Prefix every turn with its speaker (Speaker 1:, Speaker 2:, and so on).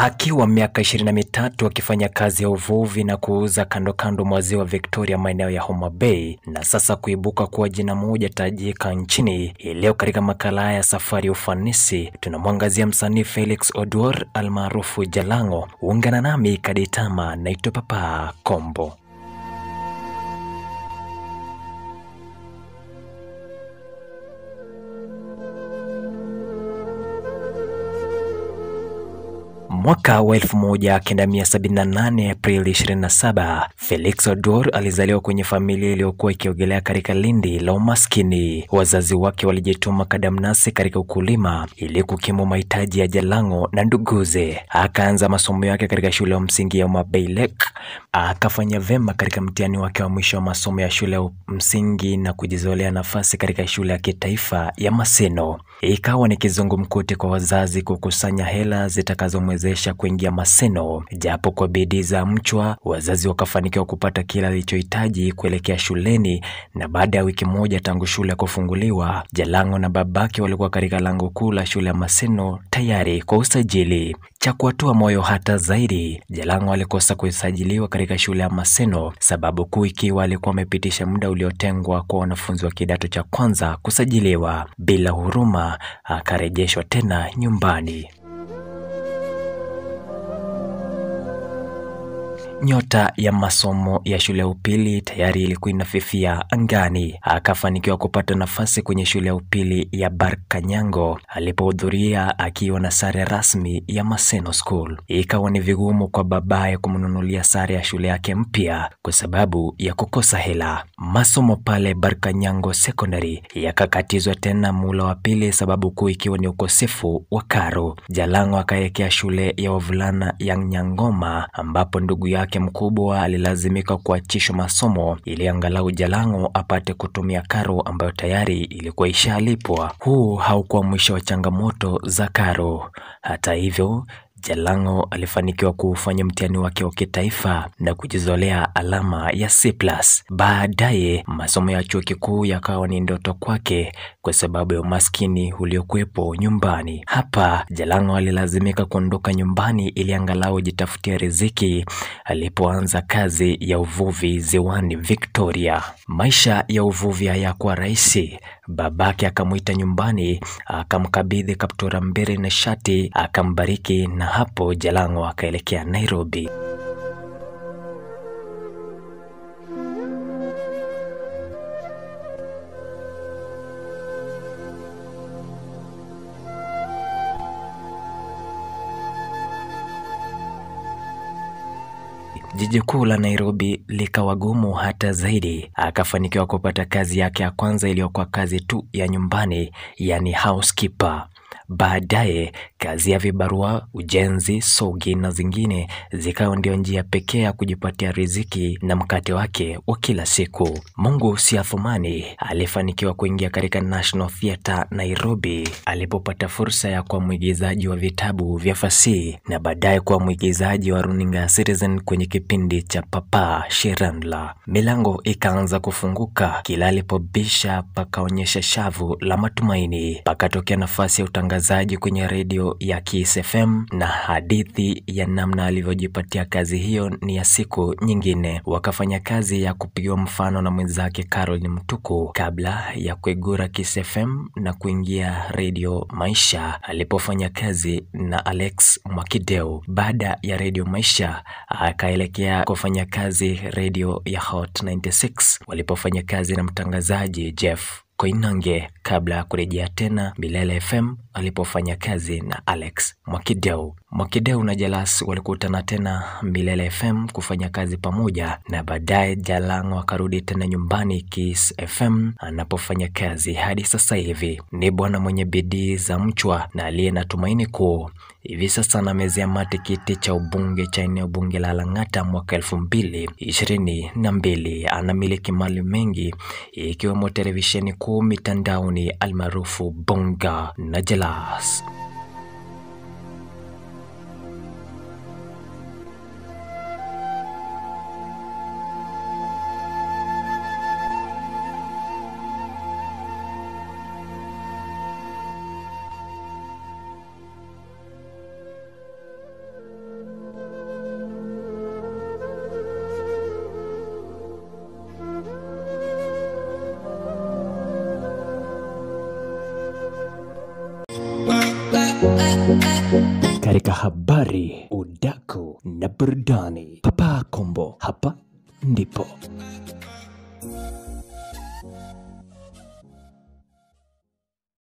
Speaker 1: Akiwa miaka ishirini na mitatu akifanya kazi ya uvuvi na kuuza kando kando mwa ziwa Victoria maeneo ya Homa Bay na sasa kuibuka kuwa jina moja tajika nchini. Hii leo katika makala ya safari ya ufanisi tunamwangazia msanii Felix Oduor almaarufu Jalango. Ungana nami Kaditama, naitwa Papa Kombo. Mwaka wa 1978 Aprili 27, Felix Oduor alizaliwa kwenye familia iliyokuwa ikiogelea katika lindi la umaskini. Wazazi wake walijituma kadamnasi katika ukulima ili kukimu mahitaji ya Jalango na nduguze. Akaanza masomo yake katika shule ya msingi ya Homa Bay Lake, akafanya vema katika mtihani wake wa mwisho wa masomo ya shule ya msingi na kujizolea nafasi katika shule ya kitaifa ya Maseno. Ikawa ni kizungumkuti kwa wazazi kukusanya hela zitakazomwezesha kuingia Maseno. Japo kwa bidii za mchwa, wazazi wakafanikiwa kupata kila alichohitaji kuelekea shuleni, na baada ya wiki moja tangu shule kufunguliwa, Jalango na babake walikuwa katika lango kuu la shule ya Maseno tayari kwa usajili. Cha kuatua moyo hata zaidi, Jalango alikosa kusajiliwa katika shule ya Maseno, sababu kuu ikiwa alikuwa amepitisha muda uliotengwa kwa wanafunzi wa kidato cha kwanza kusajiliwa. Bila huruma, akarejeshwa tena nyumbani. Nyota ya masomo ya shule ya upili tayari ilikuwa inafifia angani. Akafanikiwa kupata nafasi kwenye shule ya upili ya Barkanyango alipohudhuria akiwa na sare rasmi ya Maseno School. Ikawa ni vigumu kwa babaye kumnunulia sare ya shule yake mpya kwa sababu ya kukosa hela. Masomo pale Barkanyango Secondary yakakatizwa tena mula wa pili, sababu kuu ikiwa ni ukosefu wa karo. Jalango akaelekea shule ya wavulana ya Nyangoma ambapo ndugu yake mkubwa alilazimika kuachishwa masomo ili angalau Jalango apate kutumia karo ambayo tayari ilikuwa ishalipwa. Huu haukuwa mwisho wa changamoto za karo. Hata hivyo Jalango alifanikiwa kuufanya mtihani wake wa kitaifa na kujizolea alama ya C+. Baadaye masomo ya chuo kikuu yakawa ni ndoto kwake kwa sababu ya umaskini uliokuwepo nyumbani. Hapa Jalango alilazimika kuondoka nyumbani ili angalau jitafutia riziki alipoanza kazi ya uvuvi ziwani Victoria. Maisha ya uvuvi hayakuwa rahisi. Babake akamwita nyumbani, akamkabidhi kaptura mbili na shati, akambariki na hapo Jalango akaelekea Nairobi. Jiji kuu la Nairobi likawa gumu hata zaidi. Akafanikiwa kupata kazi yake ya kwanza iliyokuwa kazi tu ya nyumbani, yani housekeeper. Baadaye kazi ya vibarua, ujenzi, sogi na zingine zikawa ndio njia pekee ya kujipatia riziki na mkate wake wa kila siku. Mungu si athumani, alifanikiwa kuingia katika National Theatre Nairobi alipopata fursa ya kuwa mwigizaji wa vitabu vya fasihi na baadaye kuwa mwigizaji wa runinga ya Citizen kwenye kipindi cha Papa Shirandula. Milango ikaanza kufunguka, kila alipobisha pakaonyesha shavu la matumaini, pakatokea nafasi ya utangazaji kwenye redio ya Kiss FM na hadithi ya namna alivyojipatia kazi hiyo ni ya siku nyingine. Wakafanya kazi ya kupigiwa mfano na mwenzake Caroline Mtuku kabla ya kuigura Kiss FM na kuingia redio Maisha alipofanya kazi na Alex Mwakideu. Baada ya redio Maisha akaelekea kufanya kazi redio ya Hot 96 walipofanya kazi na mtangazaji Jeff Koinange kabla ya kurejea tena Milele FM alipofanya kazi na Alex Mwakideu. Mwakideu na Jalas walikutana tena Milele FM kufanya kazi pamoja, na baadaye Jalango akarudi tena nyumbani Kiss FM anapofanya kazi hadi sasa hivi. Ni bwana mwenye bidii za mchwa na aliye na tumaini kuu. Hivi sasa anamezea mate kiti cha ubunge cha eneo bunge la Lang'ata mwaka elfu mbili ishirini na mbili. Anamiliki mali mengi ikiwemo televisheni kuu mitandaoni almaarufu Bonga na Jalas. katika habari, udaku na burudani. Papa Kombo, hapa ndipo.